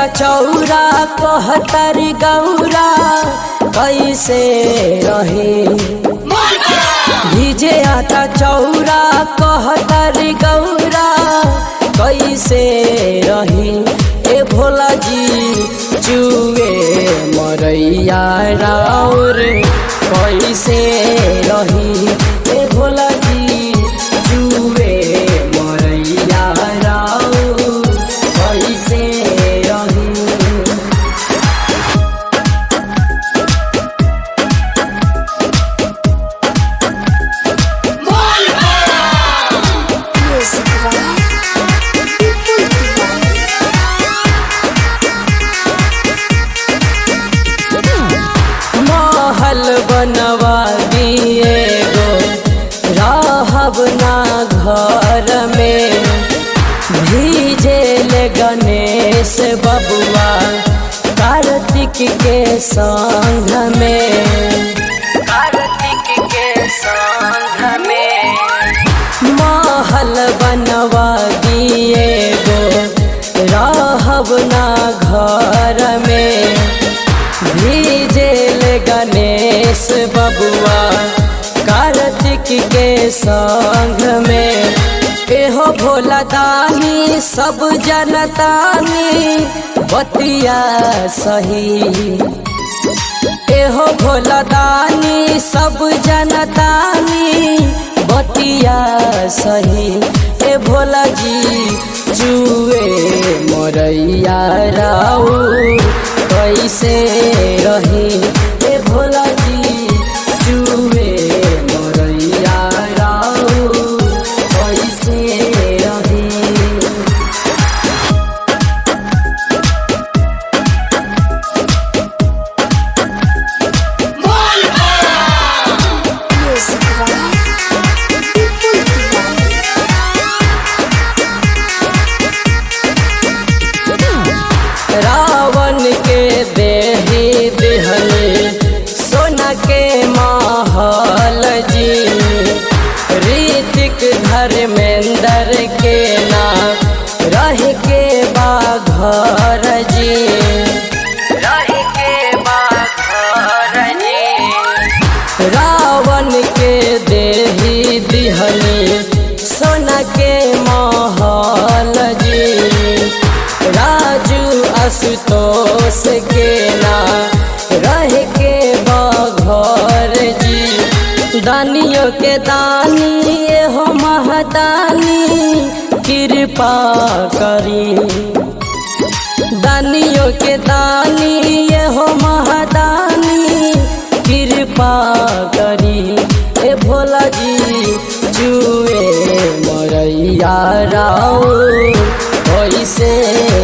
आटा चौरा कहतर गौरा कैसे रहे भीजे आटा चौरा कहतर गौरा कैसे रही ए भोला जी चुए मरैया राउर कैसे रही ए भोला जी चुए मरैया राउर कैसे रही Music by People Divine. महल बनवा दिए गो रहब ना घर में भीजेल गणेश बबुआ कार्तिक के संग में कार्तिक के संग में महल बनवा दिए गो रहब ना घर में भीजेल गणेश बबुआ कार्तिक के संग में एहो भोला दानी सब जनतानी बतिया सही एहो भोला दानी सब जनतानी बतिया सही ए भोला जी जुए मोरैया राउ कैसे रही ए भोला जी जुए मोरैया राउ कैसे रही Music by People Divine. Ravan के देही दिहनी सोना के महल जी ऋतिक धर्मेंद्र के ना रह के बाघर जी रह के बाघर जी रावण के देही दिहनी सोना के महल जी राजू आशुतोष के ना रह के बघर जी दानियों के दानी हो महदानी कृपा करी दानियों के दानी ये हो महादानी कृपा करी ए भोला जी जुए मरैया राउ कैसे